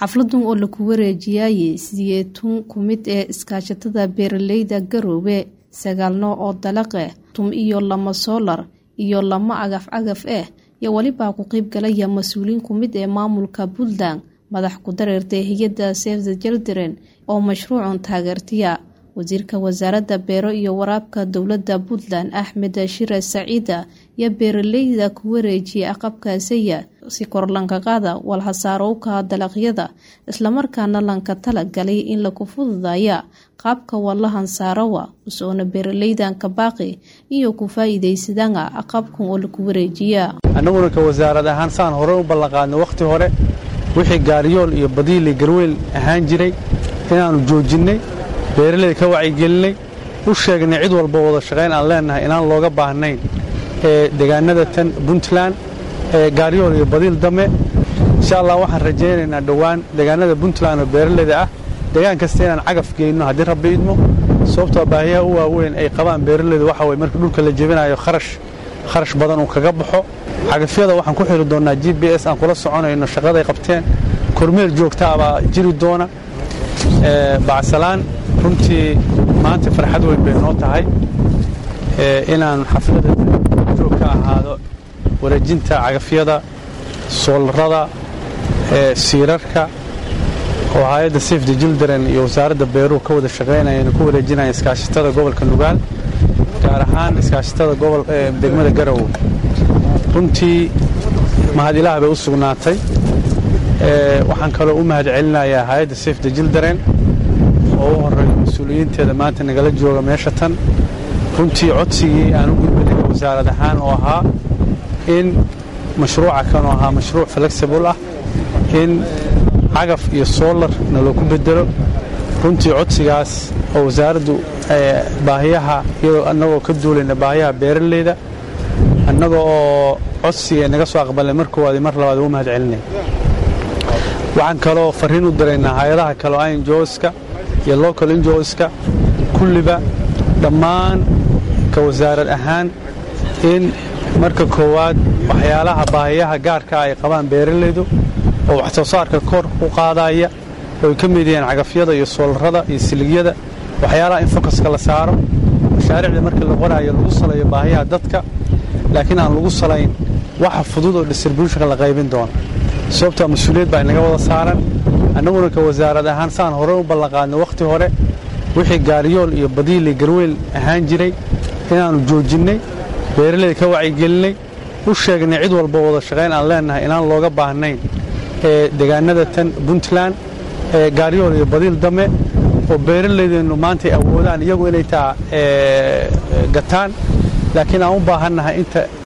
xafladan oo laku wareejiyay sideetun ku mid ee iskaashatada beeraleyda garoobe sagaal nooc oo dalaqe tum iyo lama soolar iyo lama cagaf cagaf ah iyo welibaa ku qeyb galaya mas-uuliyiin ku mid ee maamulka puntland madax ku dareertay hay-adda save the children oo mashruucan taageertiya wasiirka wasaaradda beero iyo waraabka dowladda puntland axmed shire saciida iyo beeraleyda ku wareejiyay aqabkaasaya si kor lanka qaada walhasaarowka dalaqyada islamarkaana lanka tala galay in laku fududaya qaabka walahan saarawa usoona beeraleydan ka baaqi iyo ku faa'iidaysadana aqabkan oo laku wareejiya annaguna ka wasaarad ahaan saan hore u ballanqaadno wakhti hore wixii gaariyool iyo badiili garweyl ahaan jiray inaannu joojinnay beeraleyda ka wacyigelinay u sheegnay cid walba wada shaqayn aan leennahay inaan looga baahnayn ee deegaanada tan puntland ee gaaryool iyo badiil dame insha allah waxaan rajaynaynaa dhowaan deegaanada puntland oo beeraleyda ah deegaan kasta inaan cagaf geyno haddii rabbi idmo sababtoo baahiyaha u waaweyn ay qabaan beeraleydu waxa weye marka dhulka la jebinayo kharash kharash badan uu kaga baxo cagafyada waxaan ku xiri doonnaa g b s aan kula soconayno shaqaday qabteen kormeel joogtaa baa jiri doona bacsalaan runtii maanta farxad weyn bay noo tahay inaan xaflada joog ka ahaado wareejinta cagafyada soolarada siirarka oo hay-adda safe the children iyo wasaaradda beeruhu ka wada shaqaynayeen ku wareejinaya iskaashatada gobolka nugaal gaar ahaan iskaashatada degmada garowe runtii mahad ilaah bay u sugnaatay waxaan kaloo u mahad celinayaa hay-adda safe the children oo u horeeyo mas-uuliyiinteeda maanta nagala jooga meesha tan runtii codsigii aan u gudbinay wasaarad ahaan oo ahaa in mashruuca kanoo ahaa mashruuc flexible ah in cagaf iyo soolar naloo ku bedelo runtii codsigaas oo wasaaraddu baahiyaha iyadoo annagoo ka duulayna baahiyaha beeraleyda annaga oo codsiga naga soo aqbalnay mar koowaad mar labaad u mahad celinay waxaan kaloo farriin u diraynaa hay-adaha kaleo injoska iyo local injoska kulliba dhammaan ka wasaarad ahaan in marka koowaad waxyaalaha baahiyaha gaarka ay qabaan beeralaydu oo wax soo saarka kor u qaadaya ooy ka mid yihiin cagafyada iyo soolarada iyo siligyada waxyaalaha in fokaska la saaro mashaariicda markii la qoraayo lagu salayo baahiyaha dadka laakiin aan lagu salayn waxa fudud oo distribuushonka la qaybin doono sababtaa mas-uuliyad baa inaga wada saaran annaguna ka wasaarad ahaan saan hore u ballanqaadno wakhti hore wixii gaariyool iyo badiili garweyl ahaan jiray inaannu joojinnay beeraleyda ka wacyigelinay u sheegnay cid walba wada shaqayn aan leennahay inaan looga baahnayn ee deegaanada tan puntland ee gaaryool iyo badiil dame oo beeraleydeennu maantay awoodaan iyagu inay taa gataan laakiin aan u baahannahay inta